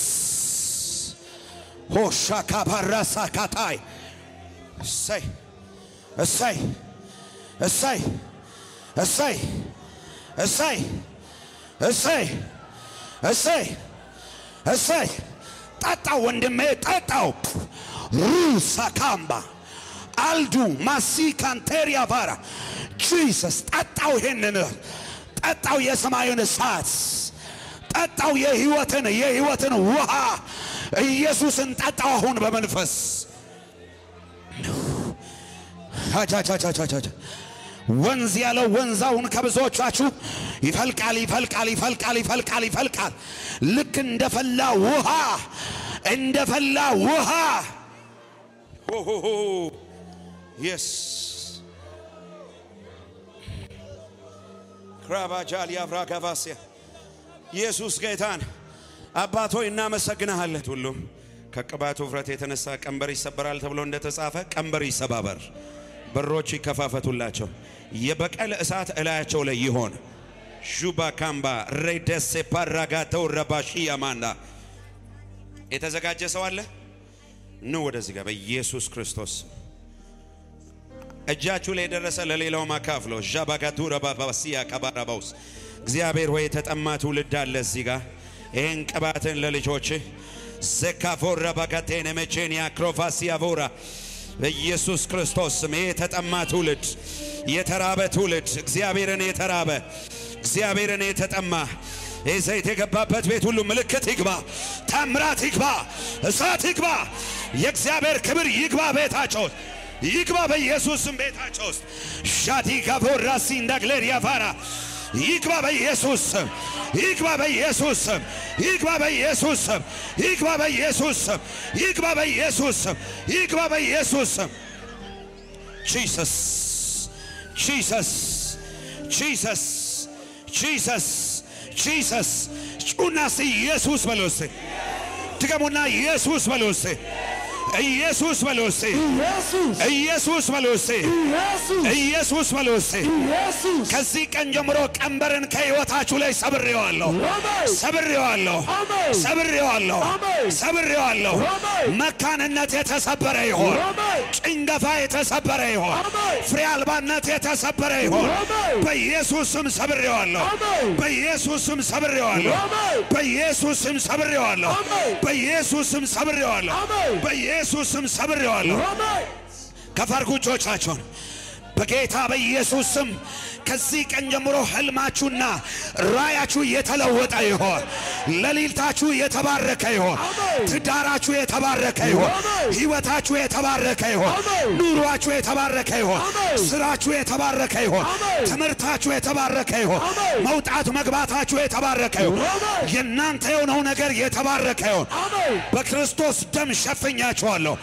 ሆሻ ካባራሳ ካታይ እሰይ እሰይ እሰይ እሰይ እሰይ እሰይ እሰይ እሰይ ጠጣው ወንድሜ ጠጣው ሩሳ ካምባ አልዱ ማሲ ካንቴሪያ ቫራ ጂሰስ ጠጣው ይሄንን ጠጣው የሰማዩን እሳት ጠጣው የህይወትን የህይወትን ውሃ ኢየሱስን ጠጣው አሁን በመንፈስ አቻቻቻቻቻ ወንዝ ያለው ወንዛውን ከብዙዎቻችሁ ይፈልቃል ይፈልቃል ይፈልቃል ይፈልቃል ይፈልቃል ልክ እንደፈላ ውሃ እንደፈላ ውሃ የስ ክራባጃል ያፍራ ገባስያ ኢየሱስ ጌታን አባቶይ እናመሰግንሃለን። ሁሉም ከቅባቱ ውፍረት የተነሳ ቀንበር ይሰበራል ተብሎ እንደተጻፈ ቀንበር ይሰባበር፣ በሮች ይከፋፈቱላቸው፣ የበቀል እሳት እላያቸው ላይ ይሆን። ዡባ ካምባ ሬደሴ ፓራጋተው ረባሺ ያማና የተዘጋጀ ሰው አለ? ኑ ወደዚህ ጋር በኢየሱስ ክርስቶስ እጃችሁ ላይ የደረሰ ለሌላው ማካፍሎ ዣባጋቱ ረባባሲያ ቀባራባውስ እግዚአብሔር ሆይ የተጠማ ትውልድ አለ እዚህ ጋር ይህን ቅባትን ለልጆች ዘካፎራ ባጋቴን መቼን ያክሮፋሲያ ቮራ በኢየሱስ ክርስቶስ ስም ይህ የተጠማ ትውልድ የተራበ ትውልድ እግዚአብሔርን የተራበ እግዚአብሔርን የተጠማ ይህ ዘይት የገባበት ቤት ሁሉ ምልክት ይግባ፣ ታምራት ይግባ፣ እሳት ይግባ፣ የእግዚአብሔር ክብር ይግባ ቤታቸው ውስጥ ይግባ በኢየሱስ ስም ቤታቸው ውስጥ ሻዲ ጋቦራሲ እንዳግሌር ያፋራ ይግባ በኢየሱስ ስም ይግባ በኢየሱስ ስም ይግባ በኢየሱስ ስም ይግባ በኢየሱስ ስም ይግባ በኢየሱስ ስም ይግባ በኢየሱስ ስም ጂሰስ ጂሰስ ጂሰስ ጂሰስ ጂሰስ ጩና እስቲ ኢየሱስ በሉ እስቲ ድገሙና ኢየሱስ በሉ እስቲ ኢየሱስ በሉ እስቲ ኢየሱስ ኢየሱስ በሉ እስቲ ኢየሱስ ኢየሱስ በሉ እስቲ ኢየሱስ ከዚህ ቀን ጀምሮ ቀንበርን ከሕይወታችሁ ላይ ሰብሬዋለሁ፣ አሜን ሰብሬዋለሁ፣ አሜን ሰብሬዋለሁ፣ አሜን ሰብሬዋለሁ። አሜን መካንነት የተሰበረ ይሆን፣ አሜን ጭንገፋ የተሰበረ ይሆን፣ አሜን ፍሬ አልባነት የተሰበረ ይሆን። አሜን በኢየሱስ ስም ሰብሬዋለሁ፣ አሜን በኢየሱስ ስም ሰብሬዋለሁ፣ አሜን በኢየሱስ ስም ሰብሬዋለሁ፣ አሜን በኢየሱስ ስም ሰብሬዋለሁ፣ አሜን በኢየሱስ ስም ሰብሬዋለሁ። አሜን ከፈርጉ እጆቻችሁን በጌታ በኢየሱስ ስም ከዚህ ቀን ጀምሮ ህልማችሁና ራያችሁ የተለወጠ ይሆን። ሌሊታችሁ የተባረከ ይሆን። አሜን። ትዳራችሁ የተባረከ ይሆን። አሜን። ህይወታችሁ የተባረከ ይሆን። አሜን። ኑሯችሁ የተባረከ ይሆን። አሜን። ስራችሁ የተባረከ ይሆን። አሜን። ትምህርታችሁ የተባረከ ይሆን። አሜን። መውጣት መግባታችሁ የተባረከ ይሆን። አሜን። የእናንተ የሆነው ነገር የተባረከ ይሆን። አሜን በክርስቶስ ደም ሸፍኛችኋለሁ።